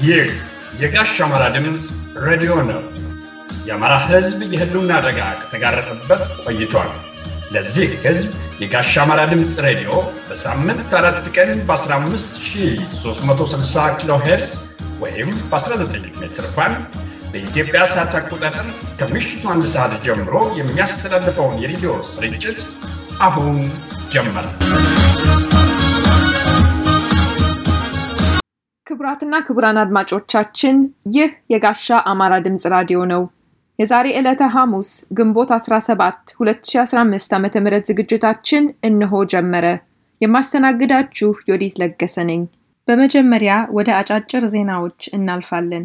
ይህ የጋሽ አማራ ድምፅ ሬዲዮ ነው። የአማራ ሕዝብ የህልውና አደጋ ከተጋረጠበት ቆይቷል። ለዚህ ሕዝብ የጋሽ አማራ ድምፅ ሬዲዮ በሳምንት አራት ቀን በ15360 ኪሎ ሄርዝ ወይም በ19 ሜትር ባንድ በኢትዮጵያ ሰዓት አቆጣጠር ከምሽቱ አንድ ሰዓት ጀምሮ የሚያስተላልፈውን የሬዲዮ ስርጭት አሁን ጀመረ። ክቡራትና ክቡራን አድማጮቻችን ይህ የጋሻ አማራ ድምፅ ራዲዮ ነው። የዛሬ ዕለተ ሐሙስ ግንቦት 17 2015 ዓ ም ዝግጅታችን እነሆ ጀመረ። የማስተናግዳችሁ ዮዲት ለገሰ ነኝ። በመጀመሪያ ወደ አጫጭር ዜናዎች እናልፋለን።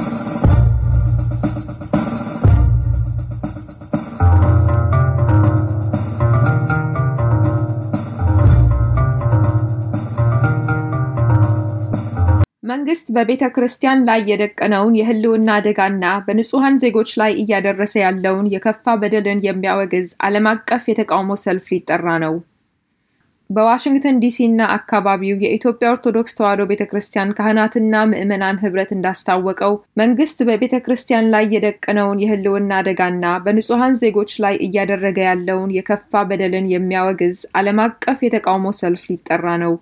መንግስት በቤተ ክርስቲያን ላይ የደቀነውን የህልውና አደጋና በንጹሐን ዜጎች ላይ እያደረሰ ያለውን የከፋ በደልን የሚያወግዝ ዓለም አቀፍ የተቃውሞ ሰልፍ ሊጠራ ነው። በዋሽንግተን ዲሲ እና አካባቢው የኢትዮጵያ ኦርቶዶክስ ተዋሕዶ ቤተ ክርስቲያን ካህናትና ምዕመናን ህብረት እንዳስታወቀው መንግስት በቤተ ክርስቲያን ላይ የደቀነውን የህልውና አደጋና በንጹሐን ዜጎች ላይ እያደረገ ያለውን የከፋ በደልን የሚያወግዝ ዓለም አቀፍ የተቃውሞ ሰልፍ ሊጠራ ነው።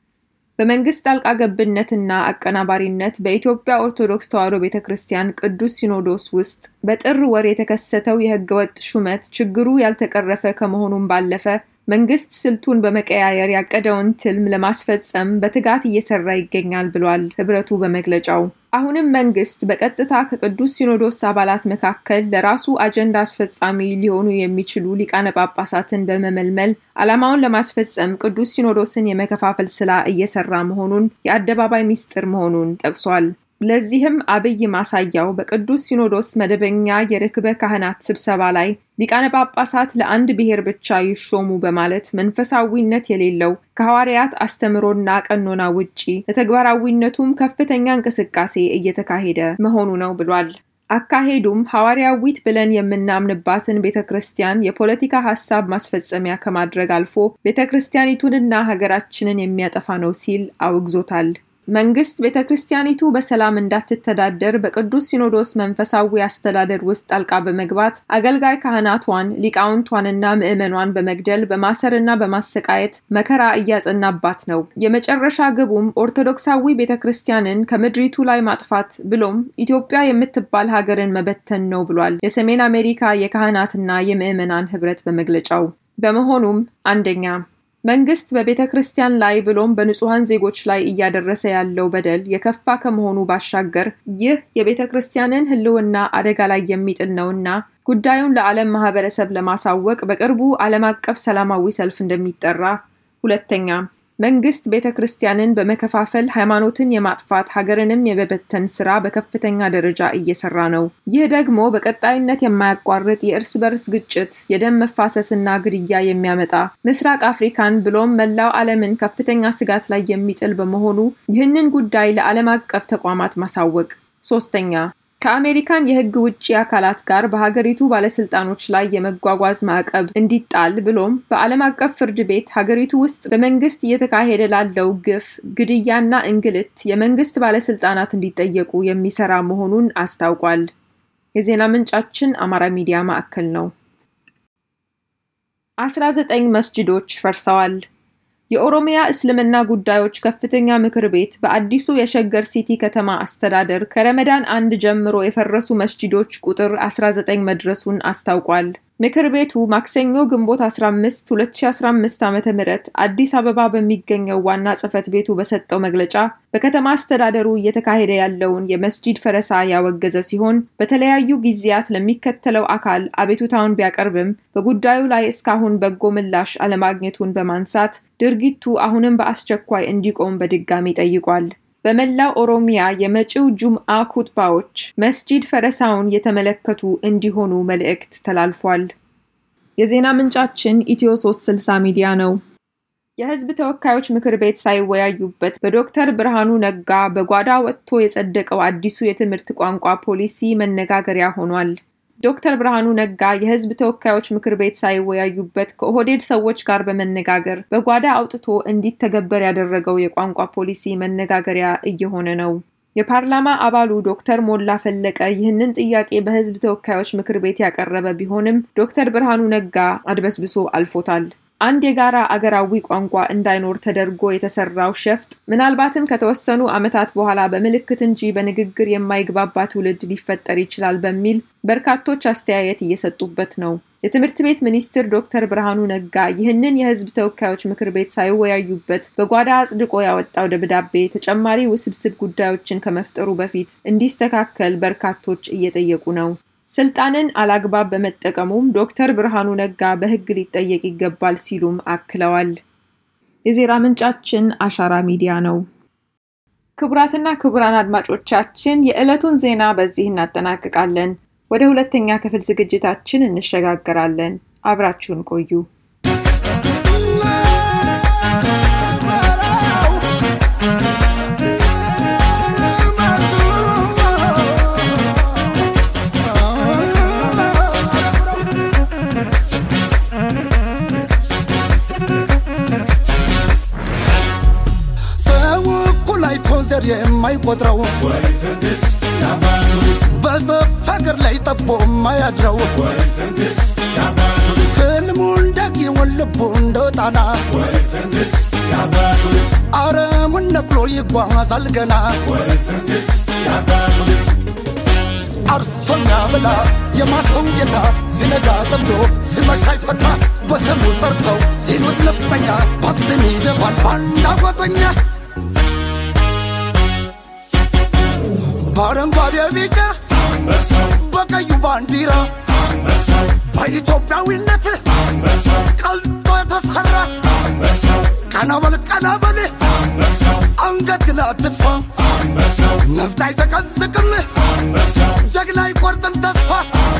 በመንግስት ጣልቃ ገብነትና አቀናባሪነት በኢትዮጵያ ኦርቶዶክስ ተዋሕዶ ቤተ ክርስቲያን ቅዱስ ሲኖዶስ ውስጥ በጥር ወር የተከሰተው የህገወጥ ሹመት ችግሩ ያልተቀረፈ ከመሆኑም ባለፈ መንግስት ስልቱን በመቀያየር ያቀደውን ትልም ለማስፈጸም በትጋት እየሰራ ይገኛል ብሏል ህብረቱ በመግለጫው። አሁንም መንግስት በቀጥታ ከቅዱስ ሲኖዶስ አባላት መካከል ለራሱ አጀንዳ አስፈጻሚ ሊሆኑ የሚችሉ ሊቃነ ጳጳሳትን በመመልመል ዓላማውን ለማስፈጸም ቅዱስ ሲኖዶስን የመከፋፈል ስራ እየሰራ መሆኑን የአደባባይ ሚስጥር መሆኑን ጠቅሷል። ለዚህም አብይ ማሳያው በቅዱስ ሲኖዶስ መደበኛ የርክበ ካህናት ስብሰባ ላይ ሊቃነ ጳጳሳት ለአንድ ብሔር ብቻ ይሾሙ በማለት መንፈሳዊነት የሌለው ከሐዋርያት አስተምሮና ቀኖና ውጪ ለተግባራዊነቱም ከፍተኛ እንቅስቃሴ እየተካሄደ መሆኑ ነው ብሏል። አካሄዱም ሐዋርያዊት ብለን የምናምንባትን ቤተ ክርስቲያን የፖለቲካ ሀሳብ ማስፈጸሚያ ከማድረግ አልፎ ቤተ ክርስቲያኒቱንና ሀገራችንን የሚያጠፋ ነው ሲል አውግዞታል። መንግስት ቤተ ክርስቲያኒቱ በሰላም እንዳትተዳደር በቅዱስ ሲኖዶስ መንፈሳዊ አስተዳደር ውስጥ ጣልቃ በመግባት አገልጋይ ካህናቷን ሊቃውንቷንና ምዕመኗን በመግደል በማሰርና በማሰቃየት መከራ እያጸናባት ነው። የመጨረሻ ግቡም ኦርቶዶክሳዊ ቤተ ክርስቲያንን ከምድሪቱ ላይ ማጥፋት ብሎም ኢትዮጵያ የምትባል ሀገርን መበተን ነው ብሏል የሰሜን አሜሪካ የካህናትና የምዕመናን ህብረት በመግለጫው። በመሆኑም አንደኛ መንግስት በቤተ ክርስቲያን ላይ ብሎም በንጹሐን ዜጎች ላይ እያደረሰ ያለው በደል የከፋ ከመሆኑ ባሻገር ይህ የቤተ ክርስቲያንን ሕልውና አደጋ ላይ የሚጥል ነውና ጉዳዩን ለዓለም ማህበረሰብ ለማሳወቅ በቅርቡ ዓለም አቀፍ ሰላማዊ ሰልፍ እንደሚጠራ። ሁለተኛ መንግስት ቤተ ክርስቲያንን በመከፋፈል ሃይማኖትን የማጥፋት ሀገርንም የመበተን ስራ በከፍተኛ ደረጃ እየሰራ ነው። ይህ ደግሞ በቀጣይነት የማያቋርጥ የእርስ በርስ ግጭት፣ የደም መፋሰስና ግድያ የሚያመጣ ምስራቅ አፍሪካን ብሎም መላው ዓለምን ከፍተኛ ስጋት ላይ የሚጥል በመሆኑ ይህንን ጉዳይ ለዓለም አቀፍ ተቋማት ማሳወቅ። ሶስተኛ ከአሜሪካን የህግ ውጭ አካላት ጋር በሀገሪቱ ባለስልጣኖች ላይ የመጓጓዝ ማዕቀብ እንዲጣል ብሎም በዓለም አቀፍ ፍርድ ቤት ሀገሪቱ ውስጥ በመንግስት እየተካሄደ ላለው ግፍ፣ ግድያና እንግልት የመንግስት ባለስልጣናት እንዲጠየቁ የሚሰራ መሆኑን አስታውቋል። የዜና ምንጫችን አማራ ሚዲያ ማዕከል ነው። አስራ ዘጠኝ መስጅዶች ፈርሰዋል። የኦሮሚያ እስልምና ጉዳዮች ከፍተኛ ምክር ቤት በአዲሱ የሸገር ሲቲ ከተማ አስተዳደር ከረመዳን አንድ ጀምሮ የፈረሱ መስጂዶች ቁጥር 19 መድረሱን አስታውቋል። ምክር ቤቱ ማክሰኞ ግንቦት 15 2015 ዓ ም አዲስ አበባ በሚገኘው ዋና ጽህፈት ቤቱ በሰጠው መግለጫ በከተማ አስተዳደሩ እየተካሄደ ያለውን የመስጂድ ፈረሳ ያወገዘ ሲሆን በተለያዩ ጊዜያት ለሚከተለው አካል አቤቱታውን ቢያቀርብም በጉዳዩ ላይ እስካሁን በጎ ምላሽ አለማግኘቱን በማንሳት ድርጊቱ አሁንም በአስቸኳይ እንዲቆም በድጋሚ ጠይቋል። በመላው ኦሮሚያ የመጪው ጁምአ ኩጥባዎች መስጂድ ፈረሳውን የተመለከቱ እንዲሆኑ መልእክት ተላልፏል። የዜና ምንጫችን ኢትዮ 360 ሚዲያ ነው። የህዝብ ተወካዮች ምክር ቤት ሳይወያዩበት በዶክተር ብርሃኑ ነጋ በጓዳ ወጥቶ የጸደቀው አዲሱ የትምህርት ቋንቋ ፖሊሲ መነጋገሪያ ሆኗል። ዶክተር ብርሃኑ ነጋ የህዝብ ተወካዮች ምክር ቤት ሳይወያዩበት ከኦህዴድ ሰዎች ጋር በመነጋገር በጓዳ አውጥቶ እንዲተገበር ያደረገው የቋንቋ ፖሊሲ መነጋገሪያ እየሆነ ነው። የፓርላማ አባሉ ዶክተር ሞላ ፈለቀ ይህንን ጥያቄ በሕዝብ ተወካዮች ምክር ቤት ያቀረበ ቢሆንም ዶክተር ብርሃኑ ነጋ አድበስብሶ አልፎታል። አንድ የጋራ አገራዊ ቋንቋ እንዳይኖር ተደርጎ የተሰራው ሸፍጥ ምናልባትም ከተወሰኑ ዓመታት በኋላ በምልክት እንጂ በንግግር የማይግባባ ትውልድ ሊፈጠር ይችላል በሚል በርካቶች አስተያየት እየሰጡበት ነው። የትምህርት ቤት ሚኒስትር ዶክተር ብርሃኑ ነጋ ይህንን የህዝብ ተወካዮች ምክር ቤት ሳይወያዩበት በጓዳ አጽድቆ ያወጣው ደብዳቤ ተጨማሪ ውስብስብ ጉዳዮችን ከመፍጠሩ በፊት እንዲስተካከል በርካቶች እየጠየቁ ነው። ስልጣንን አላግባብ በመጠቀሙም ዶክተር ብርሃኑ ነጋ በህግ ሊጠየቅ ይገባል ሲሉም አክለዋል። የዜና ምንጫችን አሻራ ሚዲያ ነው። ክቡራትና ክቡራን አድማጮቻችን የዕለቱን ዜና በዚህ እናጠናቅቃለን። ወደ ሁለተኛ ክፍል ዝግጅታችን እንሸጋገራለን። አብራችሁን ቆዩ። ዘር የማይቆጥረው በዘፍ ሀገር ላይ ጠቦ የማያድረው ህልሙ እንዳጊውን ልቡ እንደ ጣና አረሙን ነቅሎ ይጓዛል ገና አርሶኛ ብላ የማሰው ጌታ ሲነጋ ጠምዶ ሲመሻ ይፈታ በስሙ ጠርተው ሲሉት ነፍጠኛ ባብትም ይደፋል ባንዳ ጓጠኛ በአረንጓዴ ቢጫ በቀዩ ባንዲራ በኢትዮጵያዊነት ቀልጦ የተሰራ ቀናበል ቀናበል አንገት ግን አትድፋ ነፍጥ አይዘቀዝቅም ጀግና አይቆርጥም ተስፋ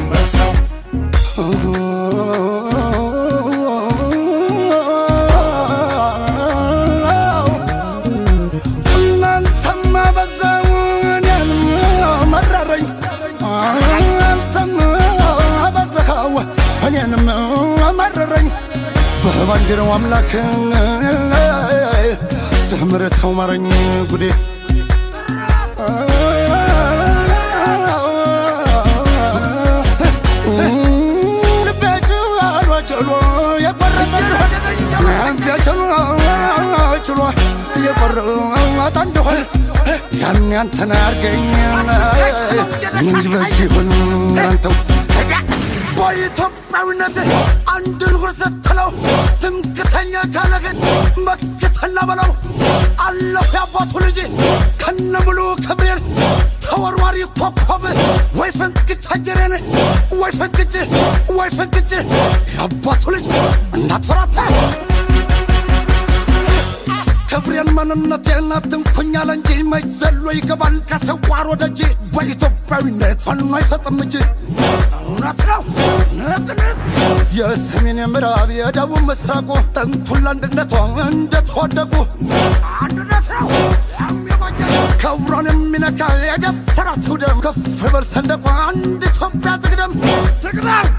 እናንተማ በዛው እኔን መረረኝ አንተም አበዛኸው እኔንም መረረኝ በባንዲራው አምላክ ስምርተው ማረኝ ጉዴ ችሎ የቆረጠ እንደሆን ያን ያንተን አርገኝ ምን በጅ ይሁን አንተው በኢትዮጵያዊነት አንድን ሁር ስትለው ትምክተኛ ካለህን መክተና በለው አለሁ የአባቱ ልጅ ከነ ሙሉ ክብሬን ተወርዋሪ ኮከብ ወይ ፈንቅጭ አጀሬን ወይ ፈንቅጭ ወይ ፈንቅጭ የአባቱ ልጅ እንዳትፈራታ ክብሬን ማንነቴን አትንኩኛል እንጂ መች ዘሎ ይገባል ከሰዋር ወደ እጅ በኢትዮጵያዊነት ፋኖ አይሰጥም እጅ እውነት ነው ንቅንቅ የሰሜን የምዕራብ የደቡብ ምስራቁ ጥንቱን ለአንድነቷ እንደተወደቁ አንድነት ነው ክብሯን የሚነካ የደፈራት ውደም ከፍ በል ሰንደቋ አንድ ኢትዮጵያ ትቅደም ትቅደም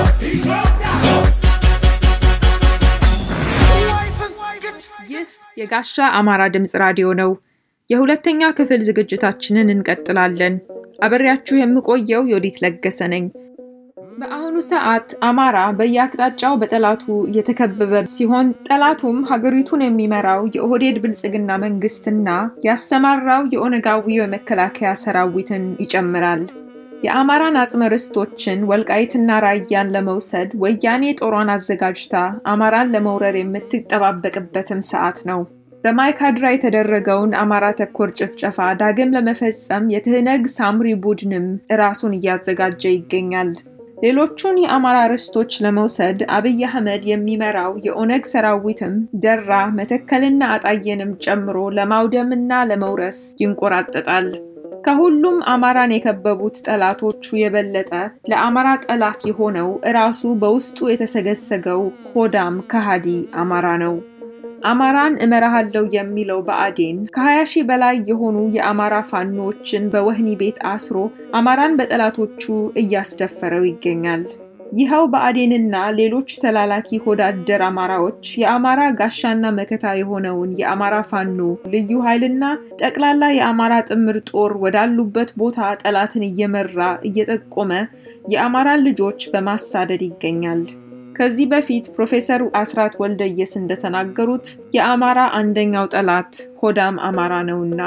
ይህ የጋሻ አማራ ድምፅ ራዲዮ ነው። የሁለተኛ ክፍል ዝግጅታችንን እንቀጥላለን። አበሬያችሁ የምቆየው ዮዲት ለገሰ ነኝ። በአሁኑ ሰዓት አማራ በየአቅጣጫው በጠላቱ እየተከበበ ሲሆን ጠላቱም ሀገሪቱን የሚመራው የኦህዴድ ብልጽግና መንግስትና ያሰማራው የኦነጋዊ የመከላከያ ሰራዊትን ይጨምራል። የአማራን አጽመ ርስቶችን ወልቃይትና ራያን ለመውሰድ ወያኔ ጦሯን አዘጋጅታ አማራን ለመውረር የምትጠባበቅበትም ሰዓት ነው። በማይካድራ የተደረገውን አማራ ተኮር ጭፍጨፋ ዳግም ለመፈጸም የትህነግ ሳምሪ ቡድንም ራሱን እያዘጋጀ ይገኛል። ሌሎቹን የአማራ ርስቶች ለመውሰድ አብይ አህመድ የሚመራው የኦነግ ሰራዊትም ደራ፣ መተከልና አጣየንም ጨምሮ ለማውደምና ለመውረስ ይንቆራጠጣል። ከሁሉም አማራን የከበቡት ጠላቶቹ የበለጠ ለአማራ ጠላት የሆነው እራሱ በውስጡ የተሰገሰገው ሆዳም ከሃዲ አማራ ነው። አማራን እመራሃለው የሚለው ብአዴን ከ20 ሺህ በላይ የሆኑ የአማራ ፋኖችን በወህኒ ቤት አስሮ አማራን በጠላቶቹ እያስደፈረው ይገኛል። ይኸው ብአዴንና ሌሎች ተላላኪ ሆዳደር አማራዎች የአማራ ጋሻና መከታ የሆነውን የአማራ ፋኖ ልዩ ኃይልና ጠቅላላ የአማራ ጥምር ጦር ወዳሉበት ቦታ ጠላትን እየመራ እየጠቆመ የአማራን ልጆች በማሳደድ ይገኛል። ከዚህ በፊት ፕሮፌሰር አስራት ወልደየስ እንደተናገሩት የአማራ አንደኛው ጠላት ሆዳም አማራ ነውና።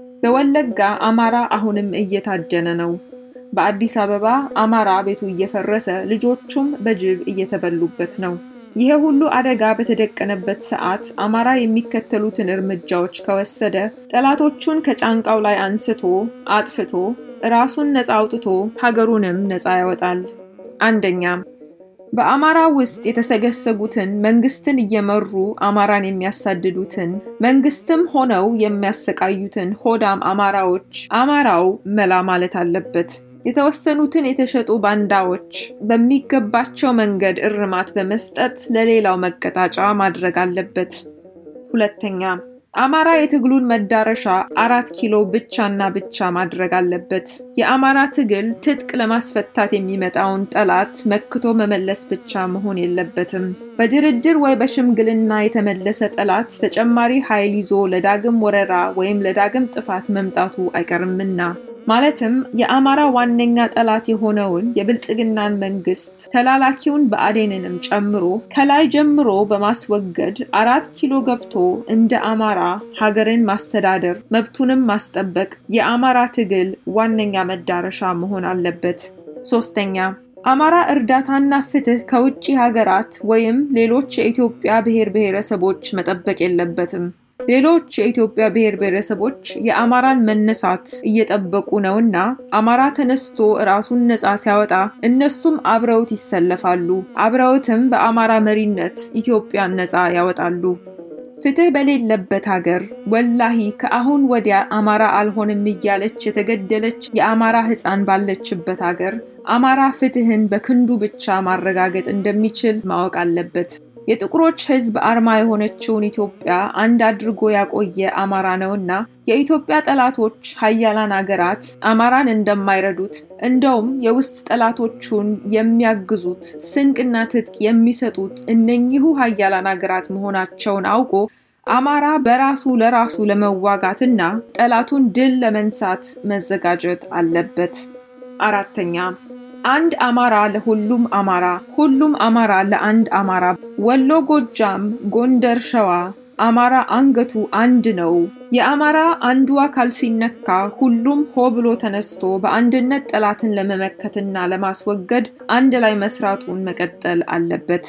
በወለጋ አማራ አሁንም እየታደነ ነው። በአዲስ አበባ አማራ ቤቱ እየፈረሰ ልጆቹም በጅብ እየተበሉበት ነው። ይሄ ሁሉ አደጋ በተደቀነበት ሰዓት አማራ የሚከተሉትን እርምጃዎች ከወሰደ ጠላቶቹን ከጫንቃው ላይ አንስቶ አጥፍቶ ራሱን ነፃ አውጥቶ ሀገሩንም ነፃ ያወጣል። አንደኛ በአማራ ውስጥ የተሰገሰጉትን መንግስትን እየመሩ አማራን የሚያሳድዱትን መንግስትም ሆነው የሚያሰቃዩትን ሆዳም አማራዎች አማራው መላ ማለት አለበት። የተወሰኑትን የተሸጡ ባንዳዎች በሚገባቸው መንገድ እርማት በመስጠት ለሌላው መቀጣጫ ማድረግ አለበት። ሁለተኛ አማራ የትግሉን መዳረሻ አራት ኪሎ ብቻና ብቻ ማድረግ አለበት። የአማራ ትግል ትጥቅ ለማስፈታት የሚመጣውን ጠላት መክቶ መመለስ ብቻ መሆን የለበትም። በድርድር ወይ በሽምግልና የተመለሰ ጠላት ተጨማሪ ኃይል ይዞ ለዳግም ወረራ ወይም ለዳግም ጥፋት መምጣቱ አይቀርምና ማለትም የአማራ ዋነኛ ጠላት የሆነውን የብልጽግናን መንግስት ተላላኪውን ብአዴንንም ጨምሮ ከላይ ጀምሮ በማስወገድ አራት ኪሎ ገብቶ እንደ አማራ ሀገርን ማስተዳደር መብቱንም ማስጠበቅ የአማራ ትግል ዋነኛ መዳረሻ መሆን አለበት። ሶስተኛ አማራ እርዳታና ፍትህ ከውጭ ሀገራት ወይም ሌሎች የኢትዮጵያ ብሔር ብሔረሰቦች መጠበቅ የለበትም። ሌሎች የኢትዮጵያ ብሔር ብሔረሰቦች የአማራን መነሳት እየጠበቁ ነውና አማራ ተነስቶ ራሱን ነፃ ሲያወጣ እነሱም አብረውት ይሰለፋሉ። አብረውትም በአማራ መሪነት ኢትዮጵያን ነፃ ያወጣሉ። ፍትህ በሌለበት ሀገር ወላሂ ከአሁን ወዲያ አማራ አልሆንም እያለች የተገደለች የአማራ ሕፃን ባለችበት ሀገር አማራ ፍትህን በክንዱ ብቻ ማረጋገጥ እንደሚችል ማወቅ አለበት። የጥቁሮች ሕዝብ አርማ የሆነችውን ኢትዮጵያ አንድ አድርጎ ያቆየ አማራ ነውና የኢትዮጵያ ጠላቶች ሀያላን አገራት አማራን እንደማይረዱት እንደውም የውስጥ ጠላቶቹን የሚያግዙት ስንቅና ትጥቅ የሚሰጡት እነኚሁ ሀያላን አገራት መሆናቸውን አውቆ አማራ በራሱ ለራሱ ለመዋጋትና ጠላቱን ድል ለመንሳት መዘጋጀት አለበት። አራተኛ አንድ አማራ ለሁሉም አማራ፣ ሁሉም አማራ ለአንድ አማራ። ወሎ፣ ጎጃም፣ ጎንደር፣ ሸዋ አማራ አንገቱ አንድ ነው። የአማራ አንዱ አካል ሲነካ ሁሉም ሆ ብሎ ተነስቶ በአንድነት ጠላትን ለመመከትና ለማስወገድ አንድ ላይ መስራቱን መቀጠል አለበት።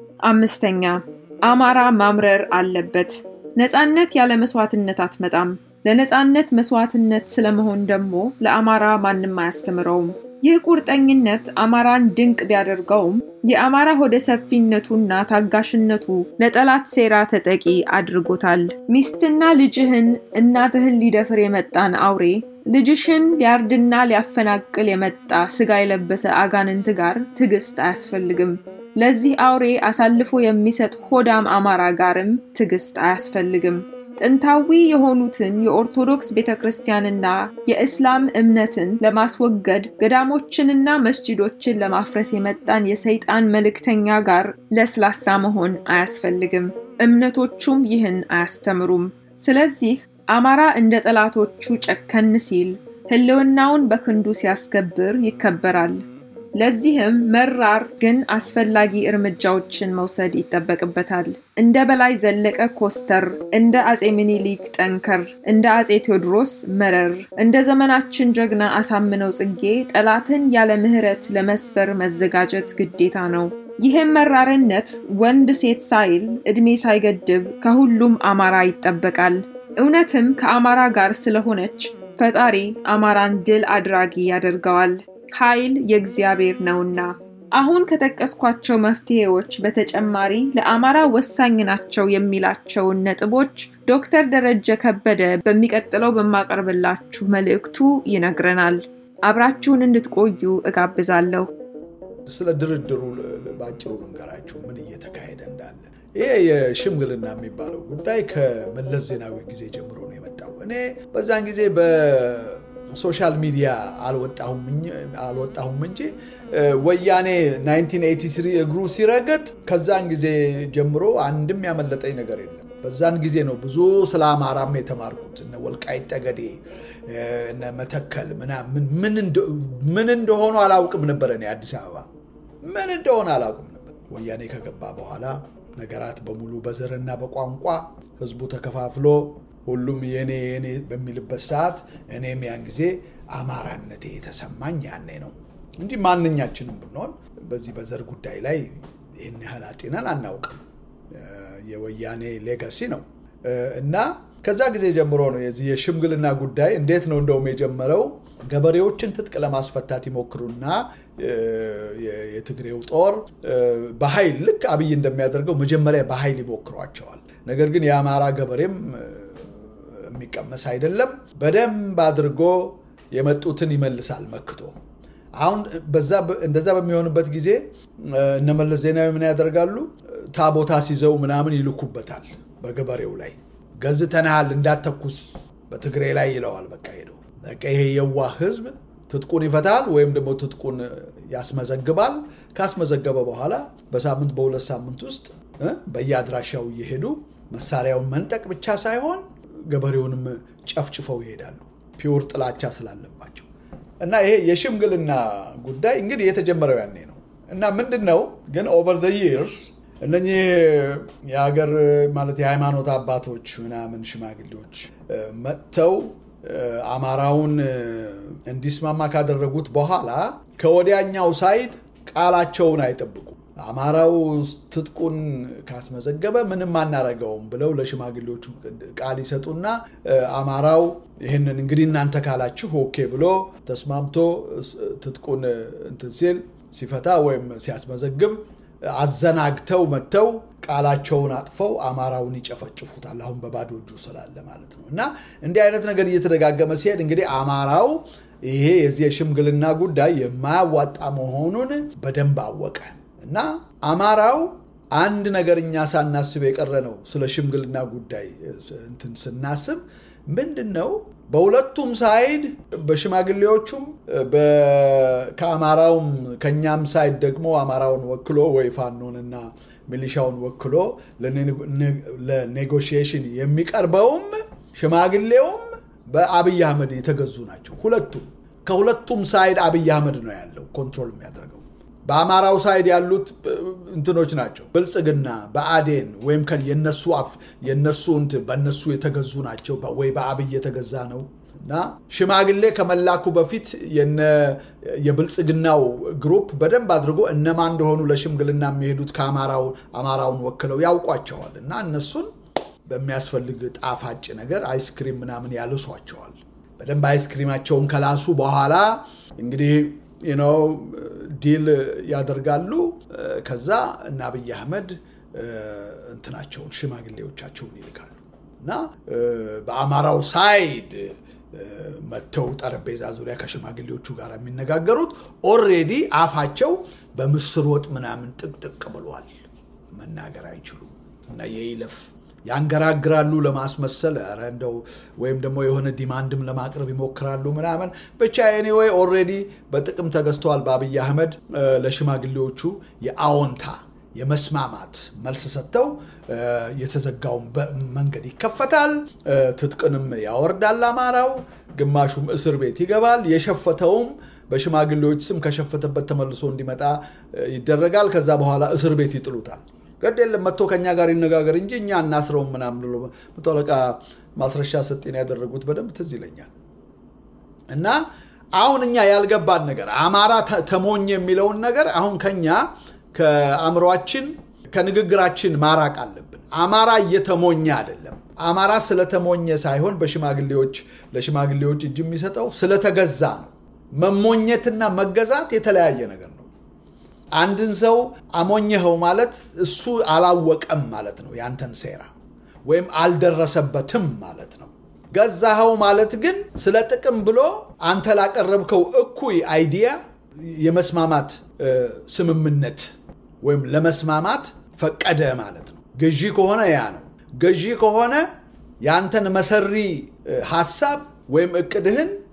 አምስተኛ አማራ ማምረር አለበት። ነፃነት ያለ መስዋዕትነት አትመጣም። ለነፃነት መስዋዕትነት ስለመሆን ደግሞ ለአማራ ማንም አያስተምረውም። ይህ ቁርጠኝነት አማራን ድንቅ ቢያደርገውም የአማራ ሆደ ሰፊነቱና ታጋሽነቱ ለጠላት ሴራ ተጠቂ አድርጎታል። ሚስትና ልጅህን እናትህን ሊደፍር የመጣን አውሬ ልጅሽን ሊያርድና ሊያፈናቅል የመጣ ስጋ የለበሰ አጋንንት ጋር ትዕግስት አያስፈልግም። ለዚህ አውሬ አሳልፎ የሚሰጥ ሆዳም አማራ ጋርም ትዕግስት አያስፈልግም። ጥንታዊ የሆኑትን የኦርቶዶክስ ቤተ ክርስቲያንና የእስላም እምነትን ለማስወገድ ገዳሞችንና መስጂዶችን ለማፍረስ የመጣን የሰይጣን መልእክተኛ ጋር ለስላሳ መሆን አያስፈልግም። እምነቶቹም ይህን አያስተምሩም። ስለዚህ አማራ እንደ ጠላቶቹ ጨከን ሲል ሕልውናውን በክንዱ ሲያስከብር ይከበራል። ለዚህም መራር ግን አስፈላጊ እርምጃዎችን መውሰድ ይጠበቅበታል። እንደ በላይ ዘለቀ ኮስተር፣ እንደ አጼ ምኒልክ ጠንከር፣ እንደ አጼ ቴዎድሮስ መረር፣ እንደ ዘመናችን ጀግና አሳምነው ጽጌ ጠላትን ያለ ምሕረት ለመስበር መዘጋጀት ግዴታ ነው። ይህም መራርነት ወንድ ሴት ሳይል ዕድሜ ሳይገድብ ከሁሉም አማራ ይጠበቃል። እውነትም ከአማራ ጋር ስለሆነች ፈጣሪ አማራን ድል አድራጊ ያደርገዋል። ኃይል የእግዚአብሔር ነውና። አሁን ከጠቀስኳቸው መፍትሄዎች በተጨማሪ ለአማራ ወሳኝ ናቸው የሚላቸውን ነጥቦች ዶክተር ደረጀ ከበደ በሚቀጥለው በማቀርብላችሁ መልእክቱ ይነግረናል። አብራችሁን እንድትቆዩ እጋብዛለሁ። ስለ ድርድሩ በአጭሩ ልንገራችሁ ምን እየተካሄደ እንዳለ። ይሄ የሽምግልና የሚባለው ጉዳይ ከመለስ ዜናዊ ጊዜ ጀምሮ ነው የመጣው። እኔ በዛን ጊዜ ሶሻል ሚዲያ አልወጣሁም እንጂ ወያኔ 1983 እግሩ ሲረግጥ ከዛን ጊዜ ጀምሮ አንድም ያመለጠኝ ነገር የለም። በዛን ጊዜ ነው ብዙ ስለ አማራም የተማርኩት። እነ ወልቃይት ጠገዴ፣ እነ መተከል ምናምን ምን እንደሆኑ አላውቅም ነበር። እኔ አዲስ አበባ ምን እንደሆነ አላውቅም ነበር። ወያኔ ከገባ በኋላ ነገራት በሙሉ በዘርና በቋንቋ ህዝቡ ተከፋፍሎ ሁሉም የኔ የኔ በሚልበት ሰዓት እኔም ያን ጊዜ አማራነቴ የተሰማኝ ያኔ ነው እንጂ ማንኛችንም ብንሆን በዚህ በዘር ጉዳይ ላይ ይህን ያህል አጢነን አናውቅም። የወያኔ ሌጋሲ ነው እና ከዛ ጊዜ ጀምሮ ነው የዚህ የሽምግልና ጉዳይ እንዴት ነው እንደውም የጀመረው ገበሬዎችን ትጥቅ ለማስፈታት ይሞክሩና የትግሬው ጦር በኃይል ልክ አብይ እንደሚያደርገው መጀመሪያ በኃይል ይሞክሯቸዋል። ነገር ግን የአማራ ገበሬም የሚቀመስ አይደለም። በደንብ አድርጎ የመጡትን ይመልሳል መክቶ። አሁን እንደዛ በሚሆንበት ጊዜ እነመለስ ዜናዊ ምን ያደርጋሉ? ታቦታ ሲዘው ምናምን ይልኩበታል በገበሬው ላይ ገዝተናሃል እንዳተኩስ በትግሬ ላይ ይለዋል። በቃ ሄደው በቃ ይሄ የዋህ ህዝብ ትጥቁን ይፈታል ወይም ደግሞ ትጥቁን ያስመዘግባል። ካስመዘገበ በኋላ በሳምንት በሁለት ሳምንት ውስጥ በየአድራሻው እየሄዱ መሳሪያውን መንጠቅ ብቻ ሳይሆን ገበሬውንም ጨፍጭፈው ይሄዳሉ። ፒውር ጥላቻ ስላለባቸው እና ይሄ የሽምግልና ጉዳይ እንግዲህ የተጀመረው ያኔ ነው እና ምንድን ነው ግን ኦቨር ዘ ይርስ እነኚህ የሀገር ማለት የሃይማኖት አባቶች ምናምን ሽማግሌዎች መጥተው አማራውን እንዲስማማ ካደረጉት በኋላ ከወዲያኛው ሳይድ ቃላቸውን አይጠብቁም። አማራው ትጥቁን ካስመዘገበ ምንም አናረገውም ብለው ለሽማግሌዎቹ ቃል ይሰጡና አማራው ይህንን እንግዲህ እናንተ ካላችሁ ኦኬ ብሎ ተስማምቶ ትጥቁን እንትን ሲል ሲፈታ ወይም ሲያስመዘግብ አዘናግተው መጥተው ቃላቸውን አጥፈው አማራውን ይጨፈጭፉታል። አሁን በባዶ እጁ ስላለ ማለት ነው። እና እንዲህ አይነት ነገር እየተደጋገመ ሲሄድ እንግዲህ አማራው ይሄ የዚህ የሽምግልና ጉዳይ የማያዋጣ መሆኑን በደንብ አወቀ እና አማራው አንድ ነገር እኛ ሳናስብ የቀረ ነው። ስለ ሽምግልና ጉዳይ እንትን ስናስብ ምንድን ነው በሁለቱም ሳይድ በሽማግሌዎቹም ከአማራውም ከእኛም ሳይድ ደግሞ አማራውን ወክሎ ወይ ፋኖንና ሚሊሻውን ወክሎ ለኔጎሽዬሽን የሚቀርበውም ሽማግሌውም በአብይ አህመድ የተገዙ ናቸው። ሁለቱም ከሁለቱም ሳይድ አብይ አህመድ ነው ያለው ኮንትሮል የሚያደርገው። በአማራው ሳይድ ያሉት እንትኖች ናቸው። ብልጽግና በአዴን ወይም የነሱ አፍ የነሱ እንትን በነሱ የተገዙ ናቸው ወይ በአብይ የተገዛ ነው እና ሽማግሌ ከመላኩ በፊት የብልጽግናው ግሩፕ በደንብ አድርጎ እነማን እንደሆኑ ለሽምግልና የሚሄዱት ከአማራውን ወክለው ያውቋቸዋል እና እነሱን በሚያስፈልግ ጣፋጭ ነገር አይስክሪም ምናምን ያልሷቸዋል። በደንብ አይስክሪማቸውን ከላሱ በኋላ እንግዲህ ነው ዲል ያደርጋሉ። ከዛ እና አብይ አህመድ እንትናቸውን ሽማግሌዎቻቸውን ይልካሉ እና በአማራው ሳይድ መጥተው ጠረጴዛ ዙሪያ ከሽማግሌዎቹ ጋር የሚነጋገሩት ኦሬዲ አፋቸው በምስር ወጥ ምናምን ጥቅጥቅ ብሏል። መናገር አይችሉም እና የይለፍ ያንገራግራሉ ለማስመሰል ኧረ እንደው ወይም ደግሞ የሆነ ዲማንድም ለማቅረብ ይሞክራሉ ምናምን ብቻ ኤኒዌይ ኦልሬዲ በጥቅም ተገዝተዋል በአብይ አህመድ ለሽማግሌዎቹ የአዎንታ የመስማማት መልስ ሰጥተው የተዘጋውን መንገድ ይከፈታል። ትጥቅንም ያወርዳል አማራው፣ ግማሹም እስር ቤት ይገባል። የሸፈተውም በሽማግሌዎች ስም ከሸፈተበት ተመልሶ እንዲመጣ ይደረጋል። ከዛ በኋላ እስር ቤት ይጥሉታል። ግድ የለም መጥቶ ከኛ ጋር ይነጋገር እንጂ እኛ እናስረውም ምናምን ብሎ መቶ አለቃ ማስረሻ ሰጤን ያደረጉት በደንብ ትዝ ይለኛል። እና አሁን እኛ ያልገባን ነገር አማራ ተሞኝ የሚለውን ነገር አሁን ከኛ ከአእምሯችን ከንግግራችን ማራቅ አለብን። አማራ እየተሞኘ አይደለም። አማራ ስለተሞኘ ሳይሆን በሽማግሌዎች ለሽማግሌዎች እጅ የሚሰጠው ስለተገዛ ነው። መሞኘትና መገዛት የተለያየ ነገር ነው። አንድን ሰው አሞኘኸው ማለት እሱ አላወቀም ማለት ነው ያንተን ሴራ ወይም አልደረሰበትም ማለት ነው። ገዛኸው ማለት ግን ስለ ጥቅም ብሎ አንተ ላቀረብከው እኩይ አይዲያ የመስማማት ስምምነት ወይም ለመስማማት ፈቀደ ማለት ነው። ገዢ ከሆነ ያ ነው። ገዢ ከሆነ ያንተን መሰሪ ሀሳብ ወይም እቅድህን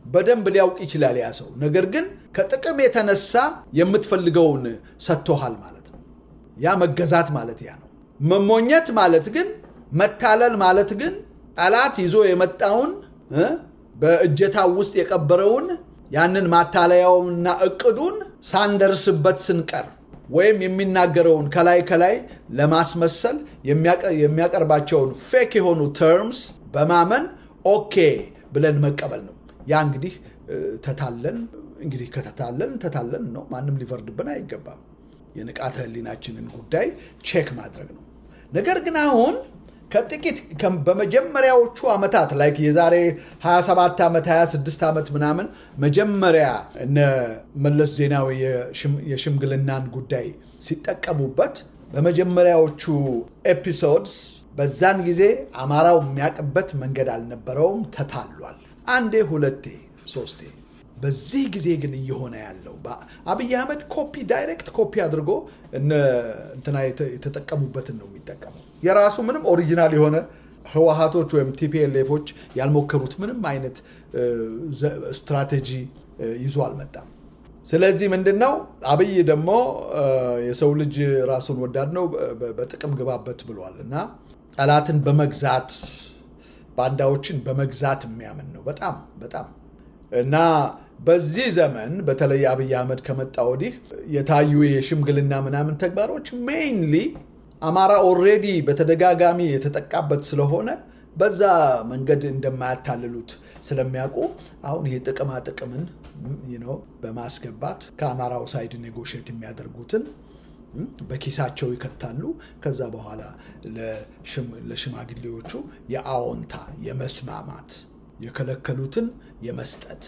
በደንብ ሊያውቅ ይችላል ያ ሰው። ነገር ግን ከጥቅም የተነሳ የምትፈልገውን ሰጥቶሃል ማለት ነው። ያ መገዛት ማለት ያ ነው። መሞኘት ማለት ግን መታለል ማለት ግን ጠላት ይዞ የመጣውን እ በእጀታው ውስጥ የቀበረውን ያንን ማታለያውንና እቅዱን ሳንደርስበት ስንቀር ወይም የሚናገረውን ከላይ ከላይ ለማስመሰል የሚያቀርባቸውን ፌክ የሆኑ ተርምስ በማመን ኦኬ ብለን መቀበል ነው። ያ እንግዲህ ተታለን እንግዲህ ከተታለን ተታለን ነው። ማንም ሊፈርድብን አይገባም። የንቃተ ህሊናችንን ጉዳይ ቼክ ማድረግ ነው። ነገር ግን አሁን ከጥቂት በመጀመሪያዎቹ ዓመታት ላይ የዛሬ 27 ዓመት 26 ዓመት ምናምን መጀመሪያ እነ መለስ ዜናዊ የሽምግልናን ጉዳይ ሲጠቀሙበት በመጀመሪያዎቹ ኤፒሶድስ በዛን ጊዜ አማራው የሚያውቅበት መንገድ አልነበረውም። ተታሏል። አንዴ፣ ሁለቴ፣ ሶስቴ። በዚህ ጊዜ ግን እየሆነ ያለው አብይ አህመድ ኮፒ ዳይሬክት ኮፒ አድርጎ እንትና የተጠቀሙበትን ነው የሚጠቀመው። የራሱ ምንም ኦሪጂናል የሆነ ህወሀቶች ወይም ቲፒኤልኤፎች ያልሞከሩት ምንም አይነት ስትራቴጂ ይዞ አልመጣም። ስለዚህ ምንድን ነው አብይ ደግሞ የሰው ልጅ ራሱን ወዳድ ነው፣ በጥቅም ግባበት ብሏል እና ጠላትን በመግዛት ባንዳዎችን በመግዛት የሚያምን ነው በጣም በጣም እና በዚህ ዘመን በተለይ አብይ አህመድ ከመጣ ወዲህ የታዩ የሽምግልና ምናምን ተግባሮች ሜይንሊ አማራ ኦልሬዲ በተደጋጋሚ የተጠቃበት ስለሆነ በዛ መንገድ እንደማያታልሉት ስለሚያውቁ አሁን ይሄ ጥቅማ ጥቅምን በማስገባት ከአማራው ሳይድ ኔጎሽት የሚያደርጉትን በኪሳቸው ይከታሉ። ከዛ በኋላ ለሽማግሌዎቹ የአዎንታ የመስማማት የከለከሉትን የመስጠት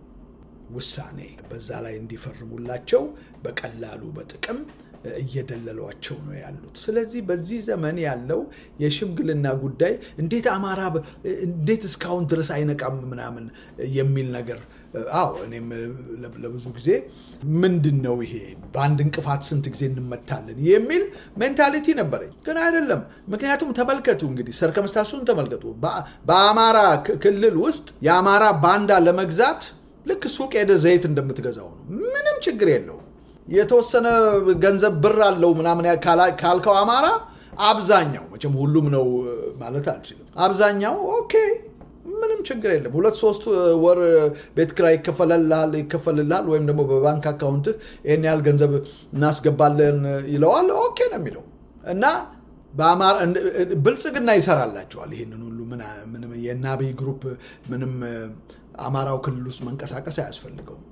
ውሳኔ በዛ ላይ እንዲፈርሙላቸው በቀላሉ በጥቅም እየደለሏቸው ነው ያሉት። ስለዚህ በዚህ ዘመን ያለው የሽምግልና ጉዳይ እንዴት አማራ እንዴት እስካሁን ድረስ አይነቃም ምናምን የሚል ነገር አዎ፣ እኔም ለብዙ ጊዜ ምንድን ነው ይሄ በአንድ እንቅፋት ስንት ጊዜ እንመታለን የሚል ሜንታሊቲ ነበረኝ። ግን አይደለም። ምክንያቱም ተመልከቱ እንግዲህ ሰርከምስታንሱን ተመልከቱ። በአማራ ክልል ውስጥ የአማራ ባንዳ ለመግዛት ልክ ሱቅ ሄደ ዘይት እንደምትገዛው ነው። ምንም ችግር የለው። የተወሰነ ገንዘብ ብር አለው ምናምን ካልከው አማራ አብዛኛው መቼም ሁሉም ነው ማለት አልችልም። አብዛኛው ኦኬ ምንም ችግር የለም። ሁለት ሶስት ወር ቤት ኪራይ ይከፈልልሃል ይከፈልልሃል ወይም ደግሞ በባንክ አካውንትህ ይህን ያህል ገንዘብ እናስገባለን ይለዋል። ኦኬ ነው የሚለው እና ብልጽግና ይሰራላቸዋል። ይህንን ሁሉ የእነ አብይ ግሩፕ ምንም አማራው ክልል ውስጥ መንቀሳቀስ አያስፈልገውም።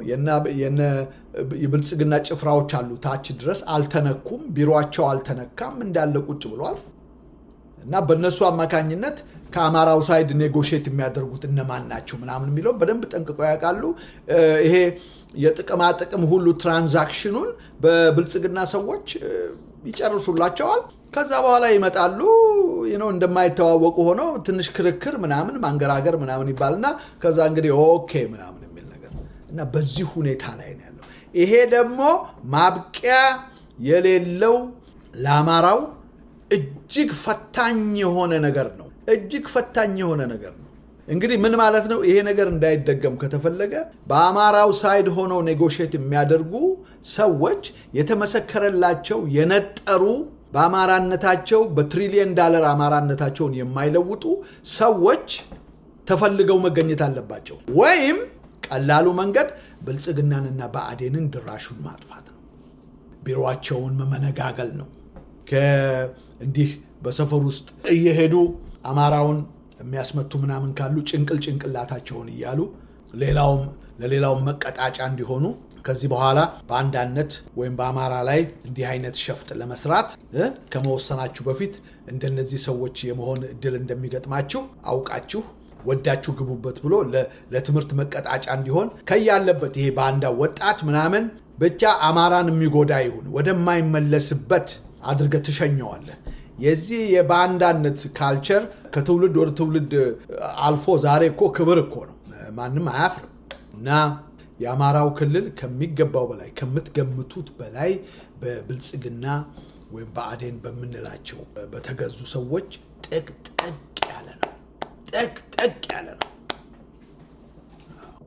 የብልጽግና ጭፍራዎች አሉ ታች ድረስ አልተነኩም። ቢሮቸው አልተነካም እንዳለ ቁጭ ብሏል እና በእነሱ አማካኝነት ከአማራው ሳይድ ኔጎሽት የሚያደርጉት እነማን ናቸው ምናምን የሚለው በደንብ ጠንቅቀው ያውቃሉ። ይሄ የጥቅማ ጥቅም ሁሉ ትራንዛክሽኑን በብልጽግና ሰዎች ይጨርሱላቸዋል። ከዛ በኋላ ይመጣሉ ነው እንደማይተዋወቁ ሆነው ትንሽ ክርክር ምናምን ማንገራገር ምናምን ይባልና ከዛ እንግዲህ ኦኬ ምናምን የሚል ነገር እና በዚህ ሁኔታ ላይ ነው ያለው። ይሄ ደግሞ ማብቂያ የሌለው ለአማራው እጅግ ፈታኝ የሆነ ነገር ነው። እጅግ ፈታኝ የሆነ ነገር ነው። እንግዲህ ምን ማለት ነው? ይሄ ነገር እንዳይደገም ከተፈለገ በአማራው ሳይድ ሆነው ኔጎሽት የሚያደርጉ ሰዎች የተመሰከረላቸው የነጠሩ በአማራነታቸው በትሪሊየን ዳለር አማራነታቸውን የማይለውጡ ሰዎች ተፈልገው መገኘት አለባቸው። ወይም ቀላሉ መንገድ ብልጽግናንና ብአዴንን ድራሹን ማጥፋት ነው። ቢሮቸውን መመነጋገል ነው። እንዲህ በሰፈር ውስጥ እየሄዱ አማራውን የሚያስመቱ ምናምን ካሉ ጭንቅል ጭንቅላታቸውን እያሉ ሌላውም ለሌላውም መቀጣጫ እንዲሆኑ ከዚህ በኋላ በአንዳነት ወይም በአማራ ላይ እንዲህ አይነት ሸፍጥ ለመስራት ከመወሰናችሁ በፊት እንደነዚህ ሰዎች የመሆን እድል እንደሚገጥማችሁ አውቃችሁ ወዳችሁ ግቡበት ብሎ ለትምህርት መቀጣጫ እንዲሆን ከያለበት ይሄ ባንዳ ወጣት ምናምን ብቻ አማራን የሚጎዳ ይሁን ወደማይመለስበት አድርገህ ትሸኘዋለህ። የዚህ የባንዳነት ካልቸር ከትውልድ ወደ ትውልድ አልፎ ዛሬ እኮ ክብር እኮ ነው። ማንም አያፍርም እና የአማራው ክልል ከሚገባው በላይ ከምትገምቱት በላይ በብልጽግና ወይም በአዴን በምንላቸው በተገዙ ሰዎች ጥቅጥቅ ያለ ነው። ጥቅጥቅ ያለ ነው።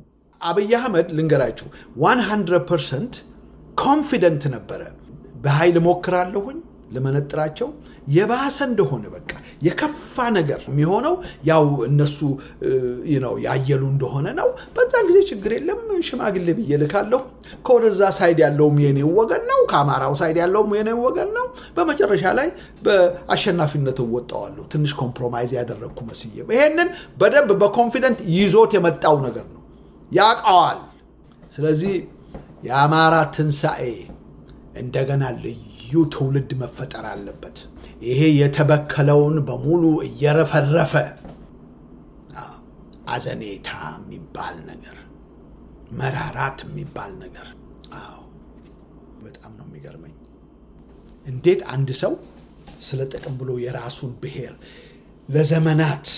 አብይ አህመድ ልንገራችሁ 100 ፐርሰንት ኮንፊደንት ነበረ። በኃይል ሞክራለሁኝ ልመነጥራቸው የባሰ እንደሆነ በቃ የከፋ ነገር የሚሆነው ያው እነሱ ነው ያየሉ እንደሆነ ነው። በዛን ጊዜ ችግር የለም ሽማግሌ ብዬ ልካለሁ። ከወደዛ ሳይድ ያለውም የኔው ወገን ነው፣ ከአማራው ሳይድ ያለውም የኔው ወገን ነው። በመጨረሻ ላይ በአሸናፊነት እወጣዋለሁ። ትንሽ ኮምፕሮማይዝ ያደረግኩ መስዬ ይሄንን በደንብ በኮንፊደንት ይዞት የመጣው ነገር ነው፣ ያውቀዋል። ስለዚህ የአማራ ትንሣኤ እንደገና ልዩ ትውልድ መፈጠር አለበት። ይሄ የተበከለውን በሙሉ እየረፈረፈ አዘኔታ የሚባል ነገር፣ መራራት የሚባል ነገር። አዎ በጣም ነው የሚገርመኝ እንዴት አንድ ሰው ስለ ጥቅም ብሎ የራሱን ብሔር ለዘመናት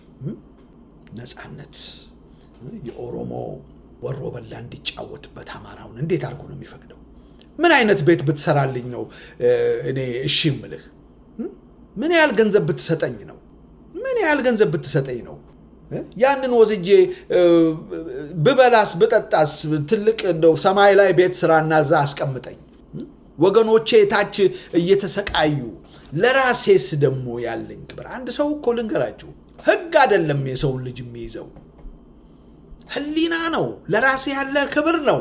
ነፃነት የኦሮሞ ወሮ በላ እንዲጫወትበት አማራውን እንዴት አድርጎ ነው የሚፈቅደው? ምን አይነት ቤት ብትሰራልኝ ነው እኔ እሺ ምልህ? ምን ያህል ገንዘብ ብትሰጠኝ ነው? ምን ያህል ገንዘብ ብትሰጠኝ ነው? ያንን ወስጄ ብበላስ ብጠጣስ ትልቅ እንደው ሰማይ ላይ ቤት ስራና እዛ አስቀምጠኝ። ወገኖቼ ታች እየተሰቃዩ ለራሴስ ደግሞ ያለኝ ክብር። አንድ ሰው እኮ ልንገራችሁ፣ ህግ አይደለም የሰውን ልጅ የሚይዘው ህሊና ነው። ለራሴ ያለ ክብር ነው።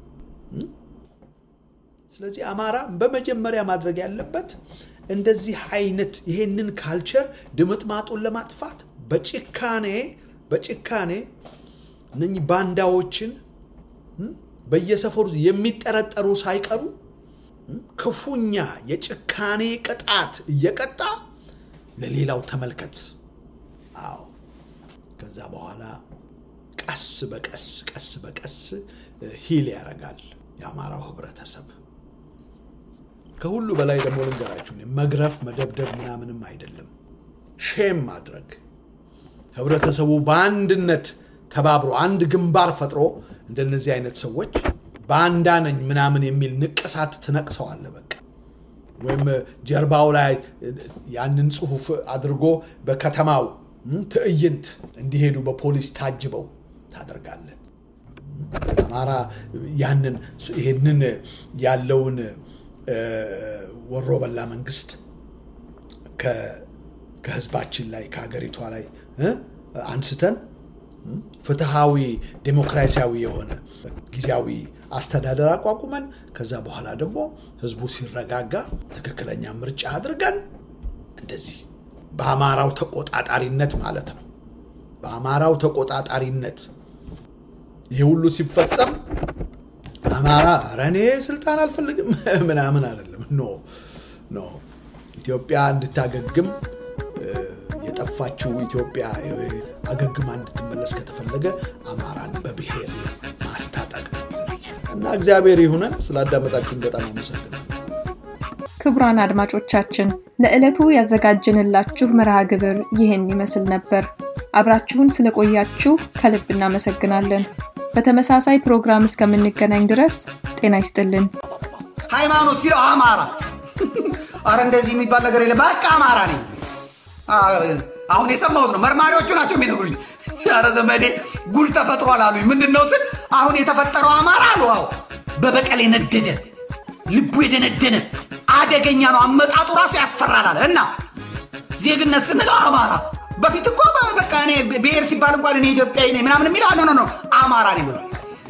ስለዚህ አማራ በመጀመሪያ ማድረግ ያለበት እንደዚህ አይነት ይሄንን ካልቸር ድምጥማጡን ለማጥፋት በጭካኔ በጭካኔ እነኚህ ባንዳዎችን በየሰፈሩ የሚጠረጠሩ ሳይቀሩ ክፉኛ የጭካኔ ቅጣት እየቀጣ ለሌላው ተመልከት። አዎ ከዛ በኋላ ቀስ በቀስ ቀስ በቀስ ሂል ያደርጋል የአማራው ህብረተሰብ። ከሁሉ በላይ ደግሞ ልንገራችሁ፣ መግረፍ መደብደብ ምናምንም አይደለም፣ ሼም ማድረግ ህብረተሰቡ በአንድነት ተባብሮ አንድ ግንባር ፈጥሮ እንደነዚህ አይነት ሰዎች ባንዳ ነኝ ምናምን የሚል ንቅሳት ትነቅሰዋለ። በቃ ወይም ጀርባው ላይ ያንን ጽሁፍ አድርጎ በከተማው ትዕይንት እንዲሄዱ በፖሊስ ታጅበው ታደርጋለ። አማራ ያንን ይህንን ያለውን ወሮ በላ መንግስት ከህዝባችን ላይ ከሀገሪቷ ላይ አንስተን ፍትሃዊ ዴሞክራሲያዊ የሆነ ጊዜያዊ አስተዳደር አቋቁመን ከዛ በኋላ ደግሞ ህዝቡ ሲረጋጋ ትክክለኛ ምርጫ አድርገን እንደዚህ በአማራው ተቆጣጣሪነት ማለት ነው። በአማራው ተቆጣጣሪነት ይህ ሁሉ ሲፈጸም አማራ ኧረ እኔ ስልጣን አልፈልግም ምናምን አይደለም። ኖ ኖ ኢትዮጵያ እንድታገግም የጠፋችው ኢትዮጵያ አገግማ እንድትመለስ ከተፈለገ አማራን በብሔር ማስታጠቅ እና እግዚአብሔር ይሁነን። ስላዳመጣችሁን በጣም አመሰግናለሁ። ክቡራን አድማጮቻችን ለዕለቱ ያዘጋጀንላችሁ መርሃ ግብር ይህን ይመስል ነበር። አብራችሁን ስለቆያችሁ ከልብ እናመሰግናለን። በተመሳሳይ ፕሮግራም እስከምንገናኝ ድረስ ጤና ይስጥልን። ሃይማኖት ሲለው አማራ አረ እንደዚህ የሚባል ነገር የለ። በቃ አማራ ነኝ። አሁን የሰማሁት ነው። መርማሪዎቹ ናቸው የሚነግሩኝ። አረ ዘመዴ ጉድ ተፈጥሯል አሉኝ። ምንድን ነው ስል አሁን የተፈጠረው አማራ አሉ። አዎ በበቀል የነደደ ልቡ የደነደነ አደገኛ ነው። አመጣጡ ራሱ ያስፈራላል። እና ዜግነት ስንለው አማራ በፊት እኮ በቃ እኔ ብሔር ሲባል እንኳን እኔ ኢትዮጵያዊ ነኝ ምናምን የሚለው ኖ ኖ አማራ ነኝ ብሎ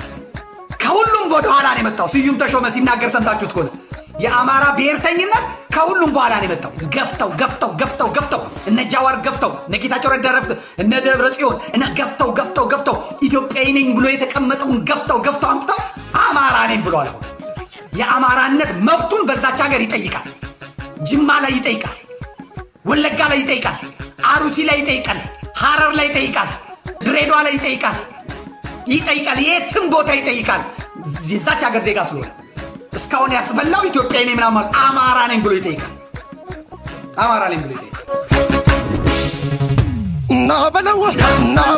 ከሁሉም ወደኋላ ነው የመጣው። ስዩም ተሾመ ሲናገር ሰምታችሁት ከሆነ የአማራ ብሔርተኝነት ከሁሉም በኋላ ነው የመጣው። ገፍተው ገፍተው ገፍተው ገፍተው እነ ጃዋር ገፍተው እነ ጌታቸው ረዳ ረፍት እነ ደብረ ጽዮን እነ ገፍተው ገፍተው ገፍተው ኢትዮጵያዊ ነኝ ብሎ የተቀመጠውን ገፍተው ገፍተው አምጥተው አማራ ነኝ ብሏል። አሁን የአማራነት መብቱን በዛች ሀገር ይጠይቃል። ጅማ ላይ ይጠይቃል። ወለጋ ላይ ይጠይቃል። አሩሲ ላይ ይጠይቃል። ሐረር ላይ ይጠይቃል። ድሬዳዋ ላይ ይጠይቃል። ይጠይቃል። የትም ቦታ ይጠይቃል። የዛች ሀገር ዜጋ ስለሆነ እስካሁን ያስበላው ኢትዮጵያዊ ነኝ ምናምን አማራ ነኝ ብሎ ይጠይቃል። አማራ ነኝ ብሎ ይጠይቃል። ና በለው ና